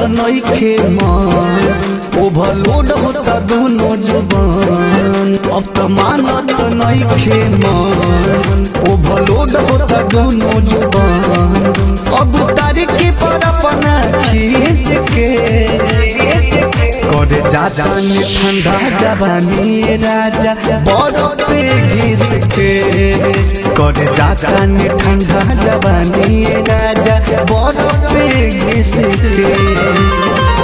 नइखे मन ओवरलोड होता दोनों जुबान अब तो मानत नइखे मन ओवरलोड होता दोनों जुबान अब तारीख पर अपना खीस के करे जाता ने ठंडा जवानी राजा बरफ पे घिस के करे जाता ने ठंडा जवानी राजा बरफ पे घिस के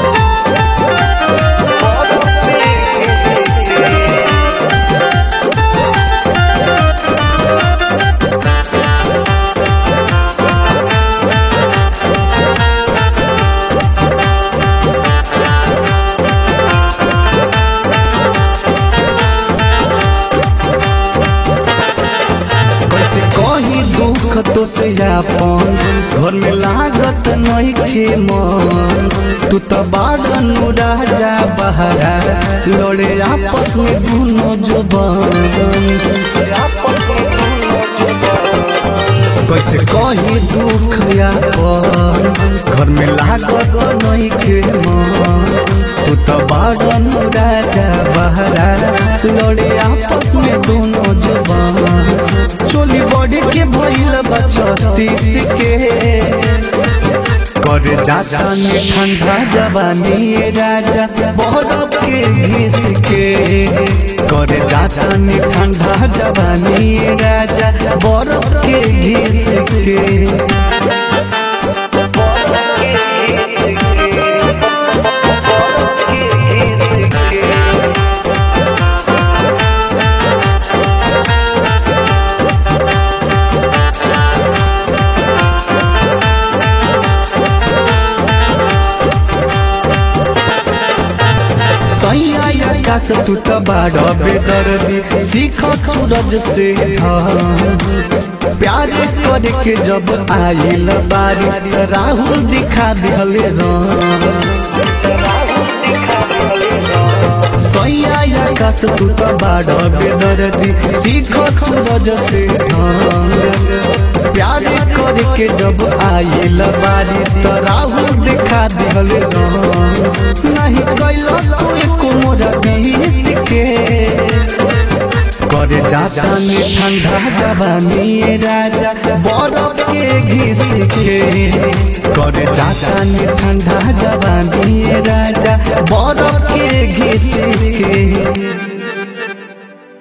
कैसे कही दुख तो से अपन घर में लागत नहीं खे मन तू तो बाड़न राजा बहरा लड़े आपस में दोनों जुबान कैसे कही दुख अपन घर में लागत नहीं खे मन तू तो बाड़न राजा बहरा लड़े आपस में दोनों जुबान चोली बॉडी के भइल बचतीस के करे जाता ने ठंडा जवानी राजा बरफ के घिस के करे जाता ने ठंडा जवानी राजा बरफ के घिस के सैया आकाश तू तो बाड़ बेदर्दी सीख सूरज से ढल। प्यार करे के जब आइल बारी त राहुल दिखा दिहले सैया आकाश तू तो बाड़ बेदर्दी सीख सूरज से ढल। प्यार करे के जब आइल बारी त राहुल दिखा दिहले नहीं कैलो तू एको मोरा बीस के करे जाता ने ठंडा जवानी राजा बरफ के घिस के करे जाता ने ठंडा जवानी राजा बरफ के घिस के